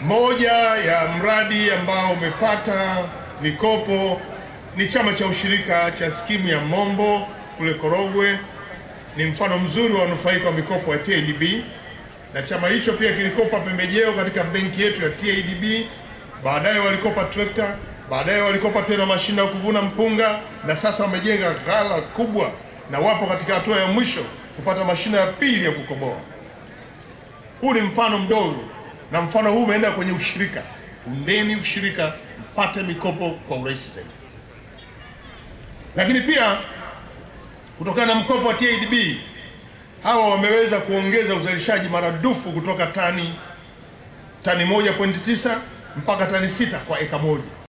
Moja ya mradi ambao umepata mikopo ni chama cha ushirika cha skimu ya Mombo kule Korogwe. Ni mfano mzuri wa wanufaika wa mikopo ya TADB, na chama hicho pia kilikopa pembejeo katika benki yetu ya TADB. Baadaye walikopa trekta, baadaye walikopa tena mashine ya kuvuna mpunga, na sasa wamejenga ghala kubwa na wapo katika hatua ya mwisho kupata mashine ya pili ya kukoboa. Huu ni mfano mdogo, na mfano huu umeenda kwenye ushirika. Undeni ushirika, mpate mikopo kwa urahisi zaidi. Lakini pia kutokana na mkopo wa TADB hawa wameweza kuongeza uzalishaji maradufu kutoka tani tani 1.9 mpaka tani sita kwa eka moja.